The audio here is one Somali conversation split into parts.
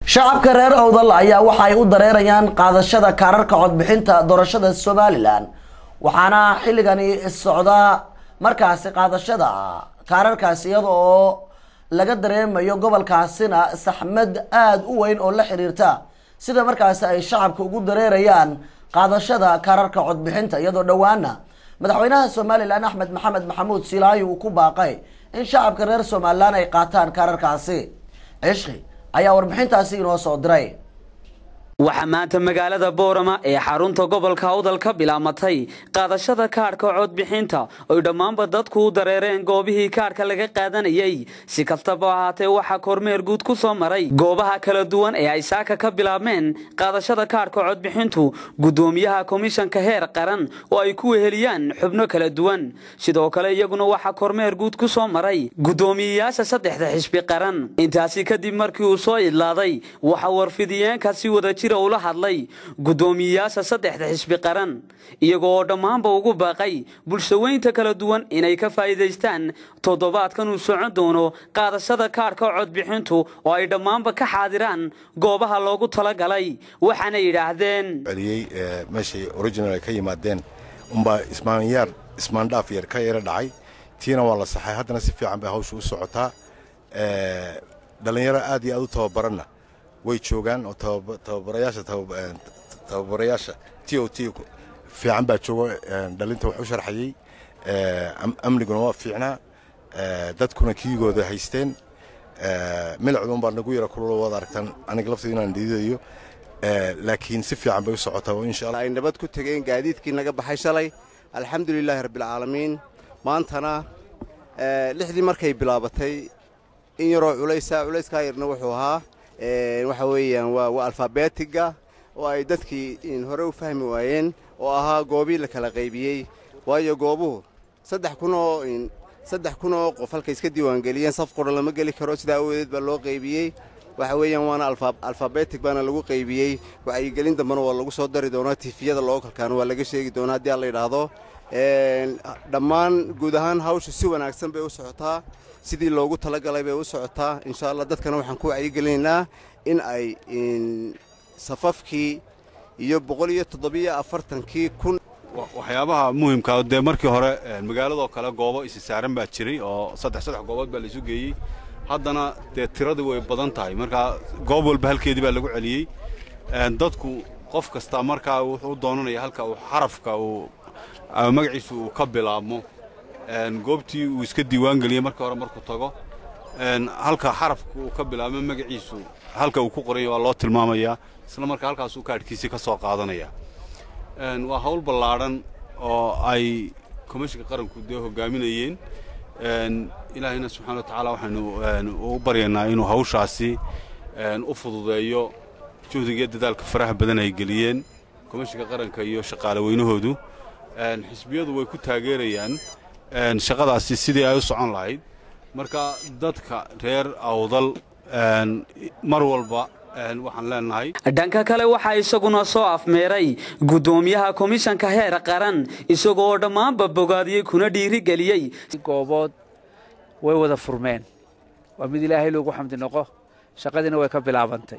shacabka reer owdal ayaa waxa ay u dareerayaan qaadashada kaararka codbixinta doorashada somalilan waxaana xilligani socda markaasi qaadashada kaararkaasi iyada oo laga dareemayo gobolkaasina saxmad aada u weyn oo la xiriirta sida markaasi ay shacabka ugu dareerayaan qaadashada kaararka codbixinta iyadoo dhowaana madaxweynaha somalilan axmed maxamed maxamuud silaayi uu ku baaqay in shacabka reer somalilan ay qaataan kaararkaasi cishqi ayaa warbixintaasi inoo soo diray waxaa maanta magaalada boorama ee xarunta gobolka awdal ka bilaamatay qaadashada kaadhka codbixinta oy dhammaanba dadku u dareereen goobihii kaadhka laga qaadanayay si kastaba ahaatee waxaa kormeer guud ku soo maray goobaha kala duwan ee ay saaka ka bilaabmeen qaadashada kaadhka codbixintu guddoomiyaha komishanka heer qaran oo ay ku weheliyaan xubno kala duwan sidoo kale iyaguna waxaa kormeer guud ku soo maray guddoomiyeyaasha saddexda xisbi qaran intaasi kadib markii uu soo idlaaday waxaa warfidiyeenkaasi wada ula hadlay guddoomiyeyaasha saddexda xisbi qaran iyago oo dhammaanba ugu baaqay bulshaweynta kala duwan inay ka faa'iidaystaan toddobaadkan uu socon doono qaadashada kaadhka codbixintu oo ay dhammaanba ka xaadiraan goobaha loogu talagalay waxaana yidhaahdeen celiyey meeshay original ay ka yimaadeen unbaa ismaanyaar ismaandhaaf yar ka yara dhacay tiina waa la saxay haddana si fiican bay hawsha u socotaa dhallinyaro aad iyo aad u tababaranna way joogaan oo tababarayaasha tababarayaasha t o t fiican baa jooga dhalinta wax u sharxayey amniguna waa fiicnaa dadkuna kiigooda haysteen milacduun baa nagu yara kulula waad aragtaan aniga laftayda inaan dhiidayo laakiin si fiican bay u socotaa insha allah ay nabad ku tegeen gaadiidkii naga baxay shalay alxamdulilaahi rabbilcaalamiin maantana lixdii markay bilaabatay in yaroo culaysa culayskaa yarna wuxuu ahaa waxa weeyaan waa alfabeetiga oo ay dadkii hore u fahmi waayeen oo ahaa goobii la kala qaybiyey waayo goobuhu saddex kunoo saddex kun oo qof halkay iska diiwaangeliyeen saf qura lama geli karo sidaa awadeed baa loo qaybiyey waxa weeyaan waana alfabeetig baana lagu qaybiyey wacyigelin dambena waa lagu soo dari doonaa tifiyada lookalkaana waa laga sheegi doonaa haddii aan la yidhaahdo dhammaan guud ahaan hawsha si wanaagsan bay u socotaa sidii loogu talagalay bay u socotaa insha allah dadkana waxaan ku wacyigelinaynaa in ay safafkii iyo boqol iyo toddobiyo afartankii kun waxyaabaha muhimkaa dee markii hore magaaladoo kale goobo isi saaran baa jiray oo saddex saddex goobood baa laisu geeyey haddana dee tiradii way badan tahay markaa goob walba halkeedii baa lagu celiyey dadku qof kasta markaa wuxuu u doonanaya halka uu xarafka uu magaciisu uu ka bilaabmo goobtii uu iska diiwaangeliyey markii hore markuu tago halka xarafka uu ka bilaabmo magaciisu halka uu ku qoranya waa loo tilmaamayaa isla markaa halkaasuu kaadhkiisii ka soo qaadanaya waa hawl ballaadhan oo ay komishinka qaranku dee hogaaminayeen ilaahayna subxana wa tacaala waxaynu u baryaynaa inuu hawshaasi u fududeeyo juhdigiiyo dadaalka faraha badan ay geliyeen komishinka qaranka iyo shaqaale weynahoodu xisbiyadu way ku taageerayaan shaqadaasi sidii ay u socon lahayd marka dadka reer awdal mar walba waxaan leenahay dhanka kale waxaa isaguna soo afmeeray guddoomiyaha komishanka heer qaran isagoo dhammaanba bogaadiyey kuna dhiirigeliyey goobood way wada furmeen waa mid ilaahay loogu xamdi noqo shaqadiina way ka bilaabantay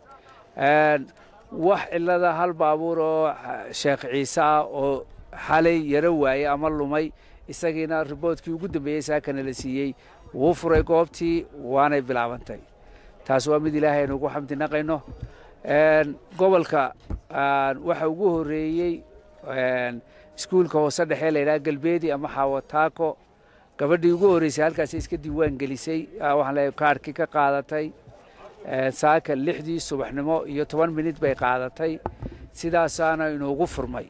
wax cilada hal baabuur oo sheekh ciise ah oo xalay yaro waayey ama lumay isagiina riboodkii ugu dambeeyey saakana la siiyey wuu furay goobtii waanay bilaabantay taas waa mid ilaahay aynu ugu xamdi naqayno gobolka waxa ugu horreeyey iskuulka hoose dhexee la yidhaha galbeedi ama xaawataako gabadhii ugu horreysay halkaasi iska diiwaan gelisay waxaan leeyahay kaarhkii ka qaadatay saaka lixdii subaxnimo iyo toban minid bay qaadatay sidaasaana inuugu furmay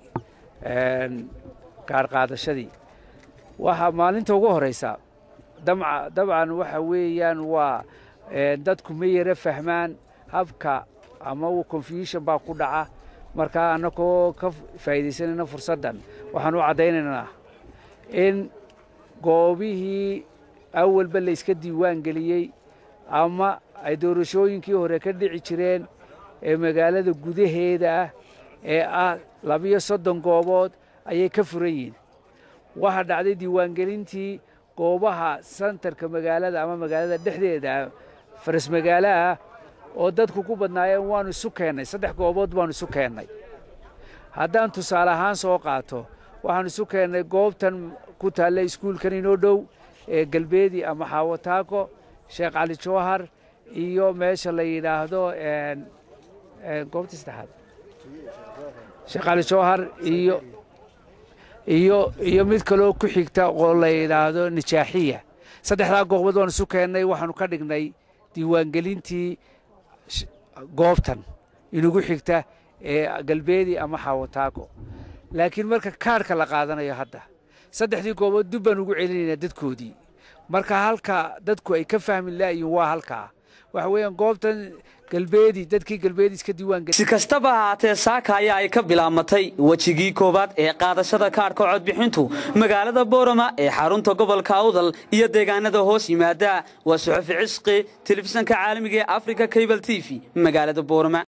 kaar qaadashadii waxaa maalinta ugu horeysa dabcan waxa weeyaan waa dadku ma yara fahmaan habka ama confusion baa ku dhaca markaa annagoo ka faa'iidaysanayna fursaddan waxaan u caddaynaynaa in goobihii awalba layska diiwaan geliyey ama ay doorashooyinkii hore ka dhici jireen ee magaalada gudaheeda ah ee ah labiyo soddon goobood ayay ka furan yihiin waxaa dhacday diiwaangelintii goobaha santarka magaalada ama magaalada dhexdeeda faras magaalo ah oo dadku ku badnaayeen waanu isu keennay saddex goobood baanu isu keennay haddaan tusaale ahaan soo qaato waxaanu isu keennay goobtan ku taalla iskuulkan inoo dhow ee galbeedi ama xaawataako sheekh cali jawhar iyo meesha la yidhaahdo goobtii saddexaad sheekh cali jawhar iyo iyo iyo mid kaloo ku xigta oo la yidhaahdo nijaaxiya saddexdaa goobood waanu isu keennay waxaanu ka dhignay diiwaangelintii goobtan inugu xigta ee galbeedi ama xaawataako laakiin marka kaadhka la qaadanayo hadda saddexdii goobood dib baan ugu celinaynaa dadkoodii marka halka dadku ay ka fahmi laayihin waa halkaa waxa weeyaan goobtan galbeedi dadkii galbeedi iska diiwaangeli si kastaba ahaatee saaka ayaa ay ka bilaamatay wejigii koowaad ee qaadashada kaadhka codbixintu magaalada boorama ee xarunta gobolka awdal iyo deegaanada hoos yimaada waa suxufi cisqi telefishanka caalamiga ee africa cable t v magaalada boorama